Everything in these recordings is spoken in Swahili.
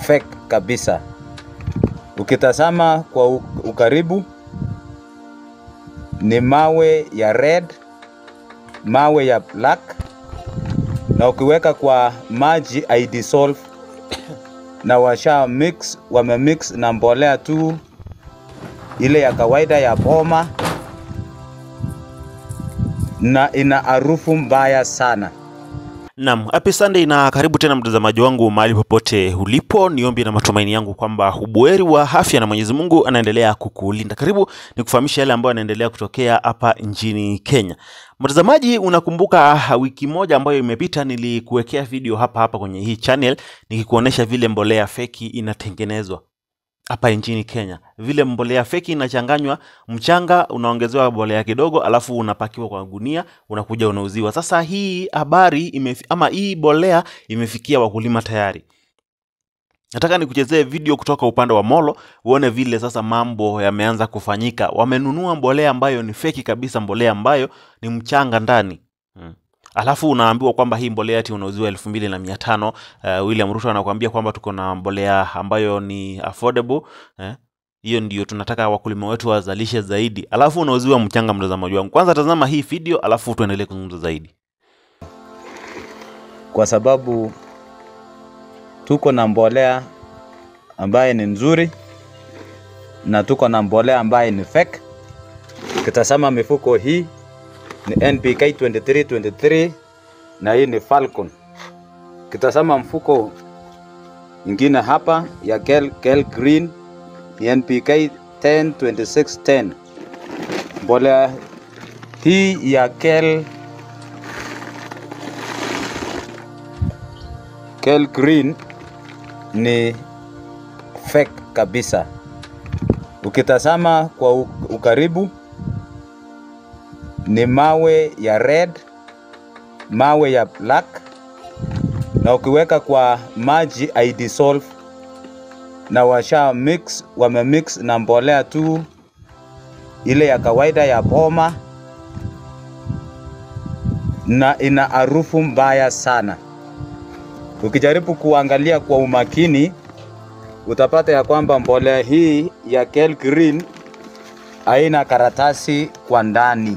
fake kabisa. Ukitazama kwa u- ukaribu ni mawe ya red, mawe ya black, na ukiweka kwa maji haidissolve, na washa mix, wame mix na mbolea tu ile ya kawaida ya boma, na ina harufu mbaya sana. Naam, happy Sunday na karibu tena mtazamaji wangu mahali popote ulipo. Niombi na matumaini yangu kwamba ubuheri wa afya na Mwenyezi Mungu anaendelea kukulinda. Karibu ni kufahamisha yale ambayo yanaendelea kutokea hapa nchini Kenya. Mtazamaji, unakumbuka wiki moja ambayo imepita nilikuwekea video hapa hapa kwenye hii channel nikikuonesha vile mbolea feki inatengenezwa hapa nchini Kenya. Vile mbolea feki inachanganywa, mchanga unaongezewa mbolea kidogo, alafu unapakiwa kwa gunia, unakuja unauziwa. Sasa hii habari imefi, ama hii mbolea imefikia wakulima tayari. Nataka nikuchezee video kutoka upande wa Molo uone vile sasa mambo yameanza kufanyika. Wamenunua mbolea ambayo ni feki kabisa, mbolea ambayo ni mchanga ndani hmm. Alafu unaambiwa kwamba hii mbolea ati unauziwa elfu mbili na mia tano. Uh, William Ruto anakuambia kwamba tuko na mbolea ambayo ni affordable eh? Hiyo ndio tunataka wakulima wetu wazalishe zaidi, alafu unauziwa mchanga. Mtazamaji wangu, kwanza tazama hii video, alafu tuendelee kuzungumza zaidi. kwa sababu tuko na mbolea ambaye ni nzuri na tuko na mbolea ambaye ni fake. Ukitazama mifuko hii ni NPK 2323 na hii ni Falcon. Ukitazama mfuko ingine hapa ya Kel, Kel Green ni NPK 102610. Mbolea hii ya Kel Kel Green ni fake kabisa. Ukitazama kwa u- ukaribu ni mawe ya red, mawe ya black, na ukiweka kwa maji haidissolve, na washa mix, wame mix na mbolea tu ile ya kawaida ya boma, na ina harufu mbaya sana. Ukijaribu kuangalia kwa umakini utapata ya kwamba mbolea hii ya Kel Green haina karatasi kwa ndani,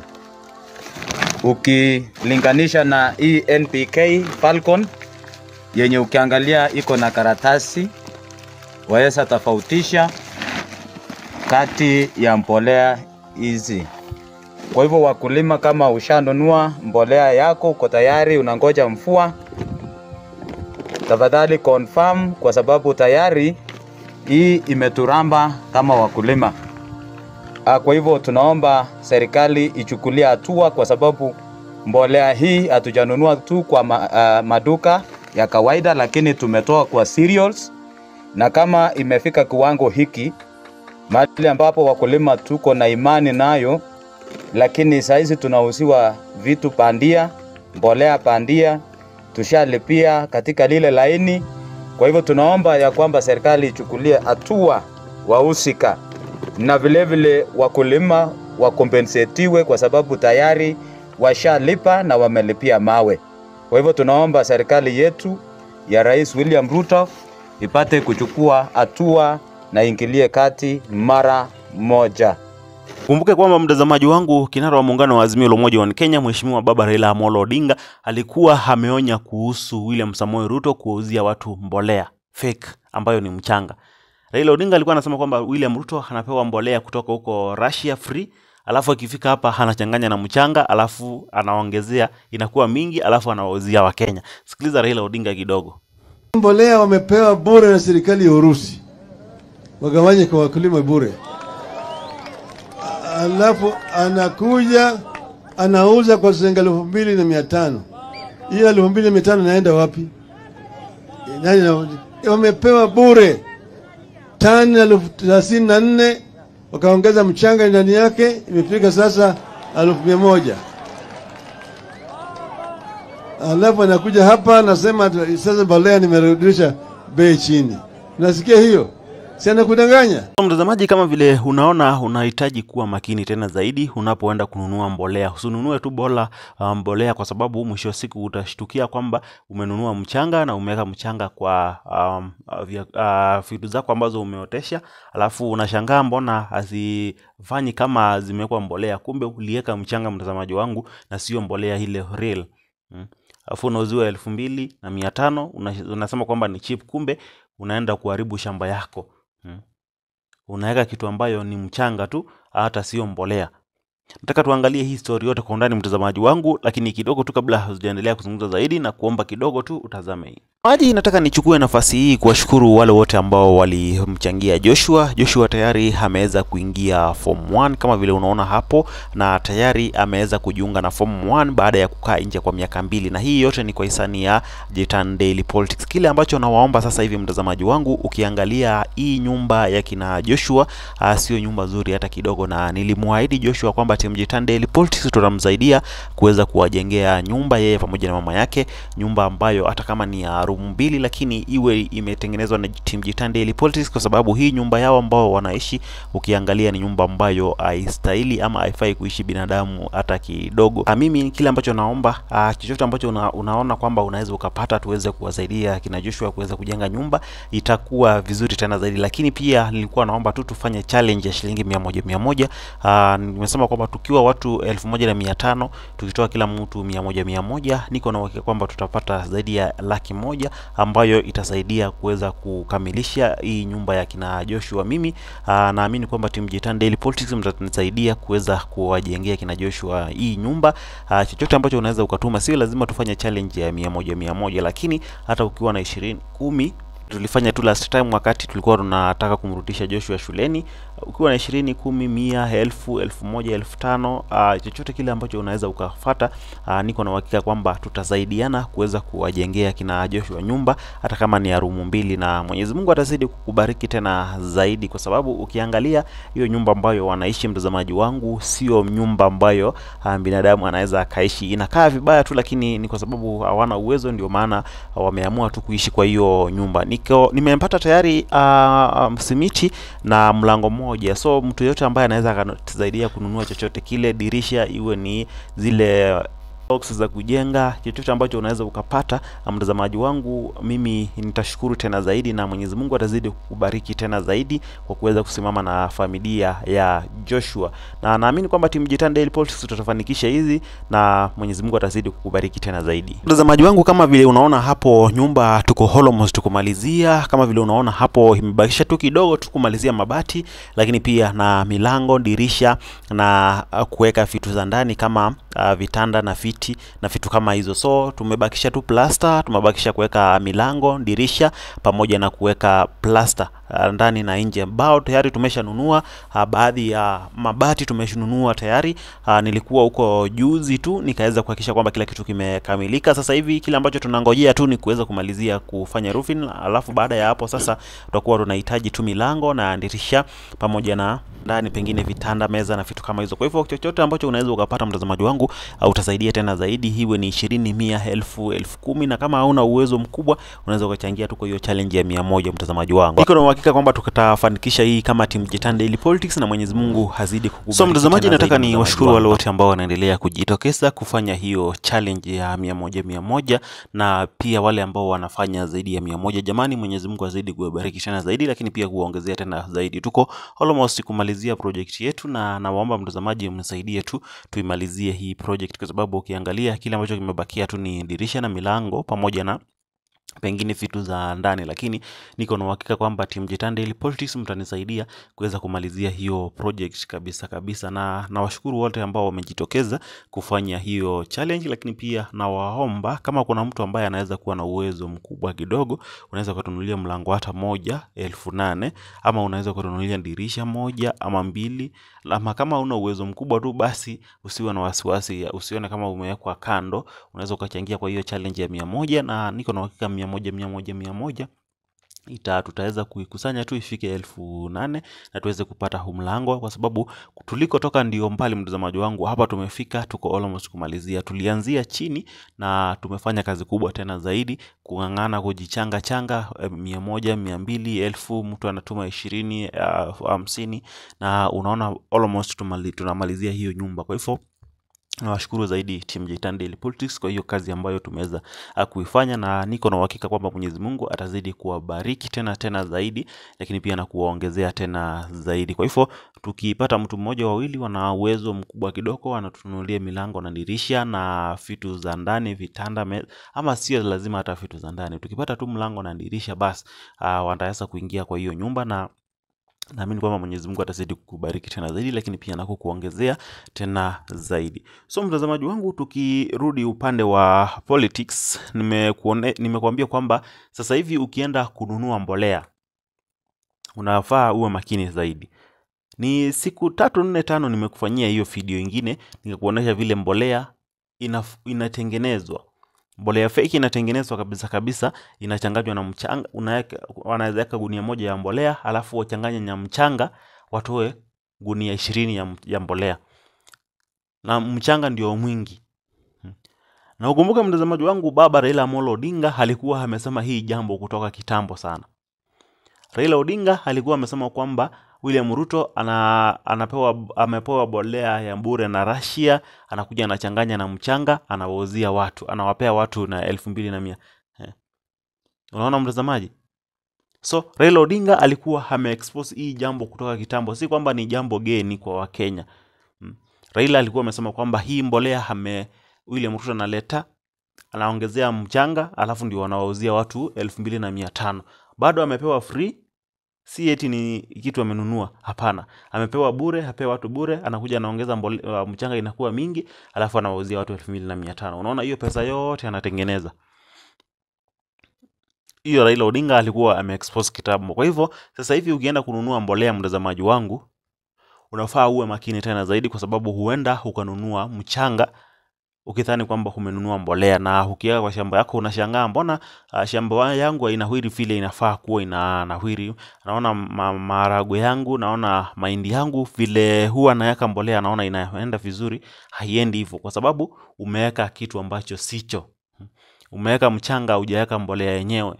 ukilinganisha na hii NPK Falcon yenye ukiangalia iko na karatasi, waweza tofautisha kati ya mbolea hizi. Kwa hivyo wakulima, kama ushanunua mbolea yako, uko tayari, unangoja mvua, tafadhali confirm kwa sababu tayari hii imeturamba kama wakulima. Ah, Kwa hivyo tunaomba serikali ichukulie hatua kwa sababu mbolea hii hatujanunua tu kwa ma, uh, maduka ya kawaida, lakini tumetoa kwa cereals, na kama imefika kiwango hiki mahali ambapo wakulima tuko na imani nayo, lakini saizi tunauziwa vitu pandia, mbolea pandia, tushalipia katika lile laini. Kwa hivyo tunaomba ya kwamba serikali ichukulie hatua wahusika, na vile vile wakulima wakompensetiwe kwa sababu tayari washalipa na wamelipia mawe. Kwa hivyo tunaomba serikali yetu ya Rais William Ruto ipate kuchukua hatua na ingilie kati mara moja. Kumbuke kwamba mtazamaji wangu, kinara wa muungano wa Azimio la Umoja wa Kenya, Mheshimiwa Baba Raila Amolo Odinga alikuwa ameonya kuhusu William Samoei Ruto kuwauzia watu mbolea fake ambayo ni mchanga. Raila Odinga alikuwa anasema kwamba William Ruto anapewa mbolea kutoka huko Russia free, alafu akifika hapa anachanganya na mchanga, alafu anaongezea inakuwa mingi, alafu anawauzia Wakenya. Sikiliza Raila Odinga kidogo. Mbolea wamepewa bure na serikali ya Urusi, wagawanye kwa wakulima bure. Alafu anakuja anauza kwa shilingi elfu mbili na mia tano. Hiyo elfu mbili na mia tano inaenda wapi? Nani na- wamepewa bure tani elfu thelathini na nne wakaongeza mchanga ndani yake, imefika sasa elfu mia moja. Alafu anakuja hapa anasema sasa mbolea nimerudisha bei chini. Nasikia hiyo si anakudanganya? Mtazamaji, kama vile unaona, unahitaji kuwa makini tena zaidi unapoenda kununua mbolea. Usinunue tu bola uh, mbolea kwa sababu mwisho wa siku utashtukia kwamba umenunua mchanga na umeweka mchanga kwa um, uh, vya- uh, vitu zako ambazo umeotesha, alafu unashangaa mbona hazifanyi kama zimewekwa mbolea, kumbe uliweka mchanga, mtazamaji wangu, na sio mbolea ile real mm. Alafu unauziwa elfu mbili na mia tano una- unasema kwamba ni cheap, kumbe unaenda kuharibu shamba yako mm unaweka kitu ambayo ni mchanga tu, hata sio mbolea. Nataka tuangalie hii story yote kwa undani, mtazamaji wangu, lakini kidogo tu kabla hatujaendelea kuzungumza zaidi, na kuomba kidogo tu utazame hii maji. Nataka nichukue nafasi hii kuwashukuru wale wote ambao walimchangia Joshua. Joshua tayari ameweza kuingia form 1 kama vile unaona hapo, na tayari ameweza kujiunga na form 1 baada ya kukaa nje kwa miaka mbili, na hii yote ni kwa hisani ya Jitan Daily Politics. Kile ambacho nawaomba sasa hivi, mtazamaji wangu, ukiangalia hii nyumba ya kina Joshua uh, sio nyumba nzuri hata kidogo, na nilimwahidi Joshua kwamba timu Jitan Daily Politics tutamsaidia kuweza kuwajengea nyumba yeye pamoja na mama yake, nyumba ambayo hata kama ni ya room mbili, lakini iwe imetengenezwa na timu Jitan Daily Politics, kwa sababu hii nyumba yao ambao wanaishi, ukiangalia ni nyumba ambayo haistahili ama haifai kuishi binadamu hata kidogo. Ah, mimi kile ambacho naomba ah, chochote ambacho una, unaona kwamba unaweza ukapata tuweze kuwasaidia kina Joshua kuweza kujenga nyumba itakuwa vizuri tena zaidi, lakini pia nilikuwa naomba tu tufanye challenge ya shilingi mia moja mia moja. Ah, nimesema kwamba tukiwa watu elfu moja na mia tano tukitoa kila mtu mia moja mia moja, niko na uhakika kwamba tutapata zaidi ya laki moja ambayo itasaidia kuweza kukamilisha hii nyumba ya kina Joshua. Mimi ah, naamini kwamba timu Jitan Daily Politics mtanisaidia kuweza kuwajengea kina Joshua hii nyumba. Ah, chochote ambacho unaweza ukatuma, sio lazima tufanye challenge ya mia moja mia moja, lakini hata ukiwa na ishirini kumi tulifanya tu last time wakati tulikuwa tunataka kumrudisha Joshua shuleni. Ukiwa na ishirini, kumi, mia, elfu, elfu moja, elfu tano, uh, chochote kile ambacho unaweza ukafata, uh, niko na uhakika kwamba tutasaidiana kuweza kuwajengea kina Joshua nyumba hata kama ni ya rumu mbili, na Mwenyezi Mungu atazidi kukubariki tena zaidi, kwa sababu ukiangalia hiyo nyumba ambayo wanaishi, mtazamaji wangu, sio nyumba ambayo uh, binadamu anaweza akaishi. Inakaa vibaya tu, lakini ni kwa sababu hawana uwezo, ndio maana wameamua tu kuishi kwa hiyo nyumba. Niko nimempata tayari uh, um, simiti na mlango mmoja, so mtu yote ambaye anaweza akatusaidia kununua chochote kile, dirisha iwe ni zile box za kujenga, chochote ambacho unaweza ukapata, mtazamaji wangu, mimi nitashukuru tena zaidi, na Mwenyezi Mungu atazidi kukubariki tena zaidi kwa kuweza kusimama na familia ya Joshua, na naamini kwamba timu Jitan Daily Politics tutafanikisha hizi, na Mwenyezi Mungu atazidi kukubariki tena zaidi. Mtazamaji wangu, kama vile unaona hapo, nyumba tuko almost tukumalizia. Kama vile unaona hapo, imebakisha tu kidogo tu kumalizia mabati, lakini pia na milango, dirisha na uh, kuweka vitu za ndani kama uh, vitanda na viti na vitu kama hizo. So tumebakisha tu plaster, tumebakisha kuweka milango, dirisha pamoja na kuweka plaster uh, ndani na nje. Mbao tayari tumeshanunua, uh, baadhi ya mabati tumeshanunua tayari. Uh, nilikuwa huko juzi tu nikaweza kuhakikisha kwamba kila kitu kimekamilika. Sasa hivi kile ambacho tunangojea tu ni kuweza kumalizia kufanya roofing, alafu baada ya hapo sasa tutakuwa tunahitaji tu milango na dirisha pamoja na ndani pengine vitanda, meza na vitu kama hizo. Kwa hivyo chochote ambacho unaweza ukapata, mtazamaji wangu, au utasaidia tena zaidi, hiwe ni ishirini, mia, elfu, elfu kumi, na kama hauna uwezo mkubwa unaweza ukachangia tu kwa hiyo challenge ya mia moja, mtazamaji wangu. Niko na uhakika kwamba tutafanikisha hii kama timu Jitan Daily Politics na Mwenyezi Mungu hazidi kukubariki. So mtazamaji, tena nataka zaidi, ni mtazamaji washukuru wangu. wale wote ambao wanaendelea kujitokeza kufanya hiyo challenge ya mia moja mia moja na pia wale ambao wanafanya zaidi ya mia moja. Jamani, Mwenyezi Mungu azidi kuwabariki tena zaidi, lakini pia kuwaongezea tena zaidi. Tuko almost kumalizia project yetu, na nawaomba mtazamaji mnisaidie tu tuimalizie hii project, kwa sababu ukiangalia kile ambacho kimebakia tu ni dirisha na milango pamoja na pengine vitu za ndani, lakini niko na uhakika kwamba timu Jitan Daily Politics mtanisaidia kuweza kumalizia hiyo project kabisa kabisa, na nawashukuru wote ambao wamejitokeza kufanya hiyo challenge, lakini pia nawaomba kama kuna mtu ambaye anaweza kuwa na uwezo mkubwa kidogo, unaweza ukatunulia mlango hata moja elfu nane ama unaweza ukatunulia dirisha moja ama mbili, ama kama una uwezo mkubwa tu basi usiwe na wasiwasi, usione kama umewekwa kando, unaweza ukachangia kwa hiyo challenge ya mia moja na niko na uhakika mia moja mia moja mia moja ita tutaweza kuikusanya tu ifike elfu nane na tuweze kupata huu mlango, kwa sababu tulikotoka ndio mbali, mtazamaji wangu. Hapa tumefika, tuko almost kumalizia. Tulianzia chini na tumefanya kazi kubwa tena zaidi, kung'ang'ana, kujichanga changa, eh, mia moja, mia mbili, elfu, mtu anatuma ishirini, ah, hamsini, na unaona almost tumali, tunamalizia hiyo nyumba. Kwa hivyo nawashukuru zaidi Team Jitan Daily Politics kwa hiyo kazi ambayo tumeweza ah, kuifanya, na niko na uhakika kwamba Mwenyezi Mungu atazidi kuwabariki tena tena zaidi, lakini pia na kuwaongezea tena zaidi. Kwa hivyo tukipata mtu mmoja wawili wana uwezo mkubwa kidogo, wanatununulia milango na dirisha na vitu za ndani, vitanda, me... ama sio lazima hata vitu za ndani. Tukipata tu mlango na dirisha, basi ah, wataweza kuingia kwa hiyo nyumba na naamini kwamba Mwenyezi Mungu atazidi kukubariki tena zaidi, lakini pia na kukuongezea tena zaidi. So mtazamaji wangu, tukirudi upande wa politics, nimekuone, nimekuambia kwamba sasa hivi ukienda kununua mbolea unafaa uwe makini zaidi. Ni siku tatu nne tano nimekufanyia hiyo video ingine nikakuonyesha vile mbolea inaf, inatengenezwa mbolea feki inatengenezwa kabisa kabisa, inachanganywa na mchanga, unaweka wanaweza weka gunia moja ya mbolea alafu wachanganye na mchanga, watoe gunia ishirini ya, m- ya mbolea na mchanga ndio mwingi. Na ukumbuke mtazamaji wangu, baba Raila Amolo Odinga alikuwa amesema hii jambo kutoka kitambo sana. Raila Odinga alikuwa amesema kwamba William Ruto ana, anapewa amepewa bolea ya bure na Russia, anakuja anachanganya na mchanga, anawauzia watu, anawapea watu na elfu mbili na mia. Eh. Unaona mtazamaji? So Raila Odinga alikuwa ameexpose hii jambo kutoka kitambo, si kwamba ni jambo geni kwa Wakenya. Mm. Raila alikuwa amesema kwamba hii mbolea ame William Ruto analeta anaongezea mchanga, alafu ndio wanawauzia watu elfu mbili na mia tano. Bado amepewa free si eti ni kitu amenunua, hapana. Amepewa bure, apewa watu bure, anakuja anaongeza mbole, uh, mchanga inakuwa mingi, alafu anawauzia watu elfu mbili na mia tano. Unaona hiyo pesa yote anatengeneza hiyo. Raila Odinga alikuwa ameexpose kitambo. Kwa hivyo sasa hivi ukienda kununua mbolea, mtazamaji wangu, unafaa uwe makini tena zaidi, kwa sababu huenda ukanunua mchanga ukidhani kwamba umenunua mbolea na ukiweka kwa shamba yako unashangaa, mbona uh, shamba yangu hainawiri vile inafaa kuwa inanawiri. Naona ma maharagwe yangu, naona mahindi yangu vile huwa naweka mbolea, naona inaenda vizuri. Haiendi hivyo, kwa sababu umeweka kitu ambacho sicho. Umeweka mchanga, hujaweka mbolea yenyewe.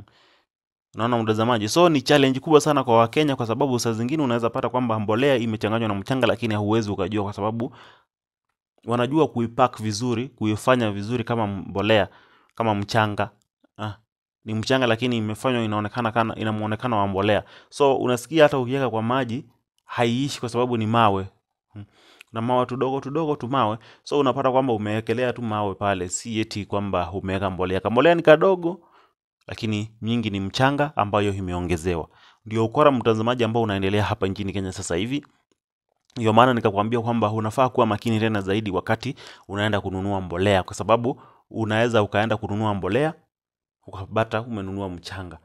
Unaona mtazamaji, so ni challenge kubwa sana kwa Wakenya, kwa sababu saa zingine unaweza pata kwamba mbolea imechanganywa na mchanga, lakini hauwezi ukajua, kwa sababu wanajua kuipack vizuri, kuifanya vizuri kama mbolea, kama mchanga. Ah, ni mchanga lakini imefanywa inaonekana kana ina muonekano wa mbolea. So unasikia hata ukiweka kwa maji haiishi kwa sababu ni mawe. Hmm. Na mawe tudogo tudogo tu mawe. So unapata kwamba umewekelea tu mawe pale, si eti kwamba umeweka mbolea. Kambolea ni kadogo lakini nyingi ni mchanga ambayo imeongezewa. Ndio ukora mtazamaji ambao unaendelea hapa nchini Kenya sasa hivi. Ndio maana nikakwambia kwamba unafaa kuwa makini tena zaidi wakati unaenda kununua mbolea, kwa sababu unaweza ukaenda kununua mbolea ukapata umenunua mchanga,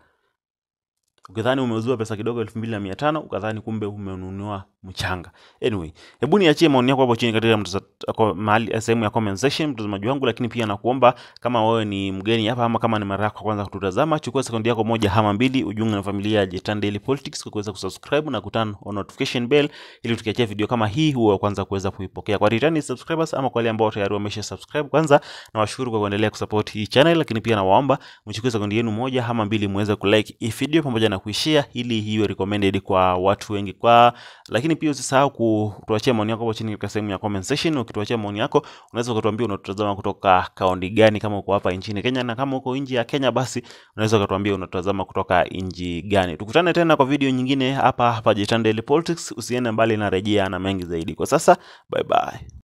ukidhani umeuziwa pesa kidogo elfu mbili na mia tano ukadhani kumbe umenunua mchanga. Anyway, hebu niachie maoni yako hapo chini katika mtasa- ko- mahali sehemu ya comment section, mtazamaji wangu, lakini pia nakuomba kama wewe ni mgeni hapa ama kama ni mara yako ya kwanza kututazama, chukua sekundi yako moja ama mbili, ujiunge na familia ya Jitan Daily Politics kwa kuweza kusubscribe na kuturn on notification bell ili tukiachia video kama hii huwa wa kwanza kuweza kuipokea. Kwa returning subscribers ama kwa wale ambao tayari wamesha subscribe, kwanza nawashukuru kwa kuendelea kusupport hii channel, lakini pia nawaomba mchukue sekundi yenu moja ama mbili muweze kulike hii video pamoja na kuishare ili iwe recommended kwa watu wengi kwa lakini pia usisahau kutuachia maoni yako hapo chini katika sehemu ya comment section. Ukituachia maoni yako, unaweza ukatuambia unatutazama kutoka kaunti gani, kama uko hapa nchini Kenya, na kama uko nje ya Kenya, basi unaweza ukatuambia unatutazama kutoka nchi gani. Tukutane tena kwa video nyingine hapa hapa Jitan Daily Politics. Usiende mbali, na rejea na mengi zaidi. Kwa sasa, bye bye.